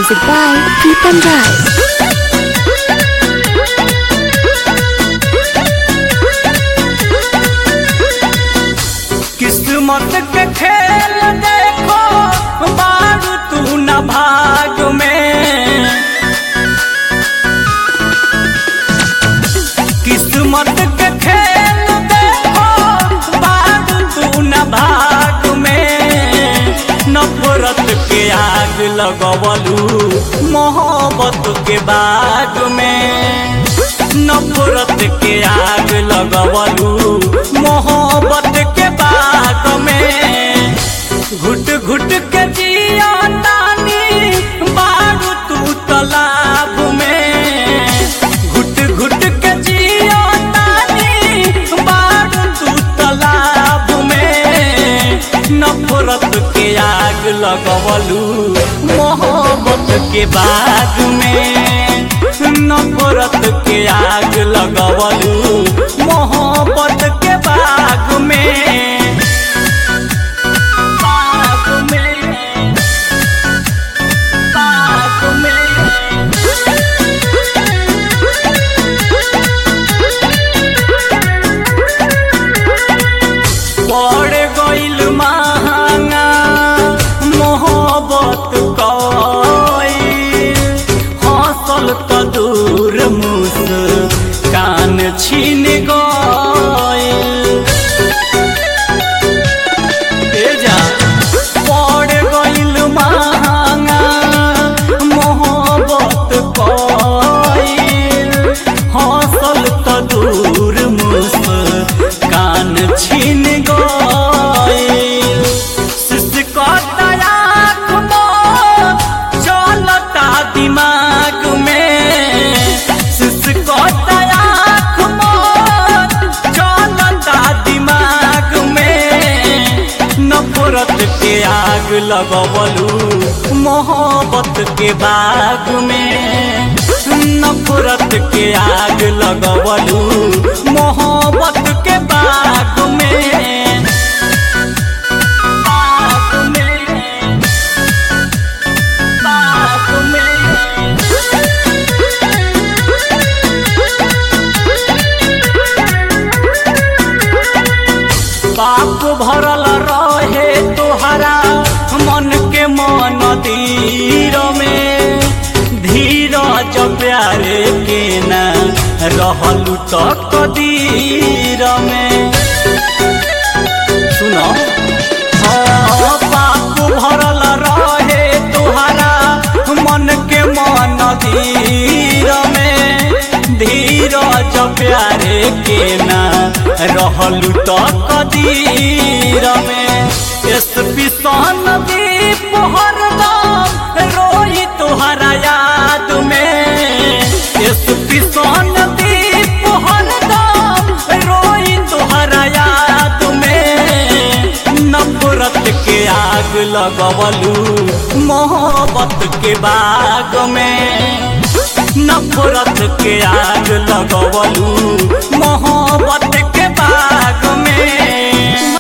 Music by Pritam Rai. किस्मत के खेल देखो बारू तू न भाग में किस्मत के खेल देखो बारू तू न भाग में नफरत के आग लगवलू मोहब्बत के बाग में नफरत के आग लगवलू मोहब्बत के बाग में घुट घुट के जिया तानी बारू तू तालाब में घुट घुट के जिया तानी बारू तू तालाब में नफरत के आग लगवलू मोहब्बत के बाग में नफरत के आग लगवलू मोहब्बत के बाग में बाग में बाग में पड़ गइल महंगा मोहब्बत कइल हंसल त दूर मुस कान छीन गइल ए जा पड़ गइल महंगा मोहब्बत कइल हंसल त दूर मुस कान छीन गइल सिसकता आँख मोर चलता दिमाग में सिसकता आँख मोर चलता दिमाग में नफरत के आग लगवलू मोहब्बत के बाग में नफरत के आग लगवलू मोहब्बत के बाग में बाग में बाग में पाप भरल रहे तोहरा मन के मन तीर में धीरज प्यारे के न रहलू तो कदीर में सुनो हाँ, पाप भरल रहे तोहरा मन के मन धीर में धीरज प्यारे के न रहलू तो कदीर में एसपी सन दीप हरदम रोई तोहरा याद में एसपी सन दीप हरदम रोई तोहरा याद में नफरत के आग लगवलू मोहब्बत के बाग में नफरत के आग लगवलू मोहब्बत